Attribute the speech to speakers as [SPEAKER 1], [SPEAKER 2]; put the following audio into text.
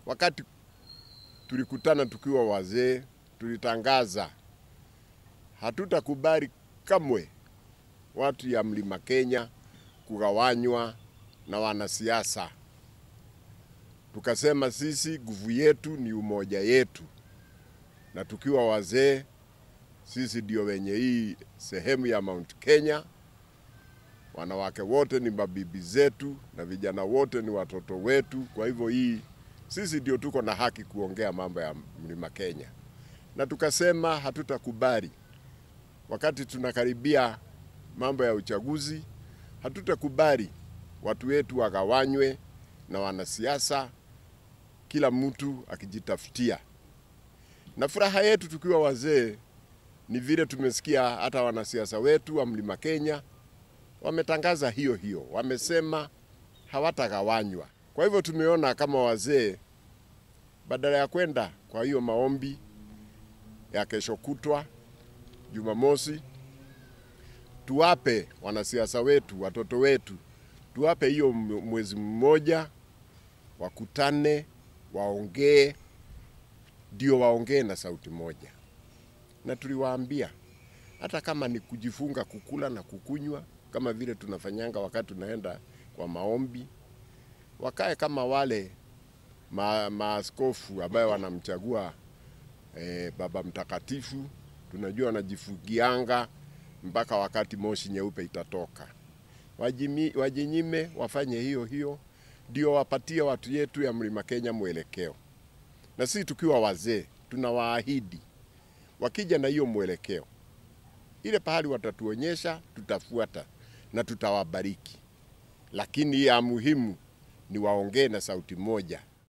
[SPEAKER 1] wakati tulikutana tukiwa wazee, tulitangaza hatutakubali kamwe watu ya Mlima Kenya kugawanywa na wanasiasa. Tukasema sisi nguvu yetu ni umoja yetu, na tukiwa wazee sisi ndio wenye hii sehemu ya Mount Kenya. Wanawake wote ni mabibi zetu na vijana wote ni watoto wetu. Kwa hivyo hii sisi ndio tuko na haki kuongea mambo ya Mlima Kenya, na tukasema hatutakubali wakati tunakaribia mambo ya uchaguzi, hatutakubali watu wetu wagawanywe na wanasiasa, kila mtu akijitafutia. Na furaha yetu tukiwa wazee ni vile tumesikia hata wanasiasa wetu wa Mlima Kenya wametangaza hiyo hiyo, wamesema hawatagawanywa. Kwa hivyo tumeona kama wazee, badala ya kwenda kwa hiyo maombi ya kesho kutwa Jumamosi, tuwape wanasiasa wetu, watoto wetu, tuwape hiyo mwezi mmoja, wakutane, waongee, ndio waongee na sauti moja. Na tuliwaambia hata kama ni kujifunga kukula na kukunywa kama vile tunafanyanga wakati tunaenda kwa maombi, wakae kama wale ma, maaskofu ambayo wanamchagua eh, Baba Mtakatifu tunajua wanajifugianga mpaka wakati moshi nyeupe itatoka. Wajimi, wajinyime wafanye hiyo hiyo, ndio wapatie watu yetu ya Mlima Kenya mwelekeo. Na sisi tukiwa wazee tunawaahidi, wakija na hiyo mwelekeo, ile pahali watatuonyesha tutafuata na tutawabariki, lakini ya muhimu ni waongee na sauti moja,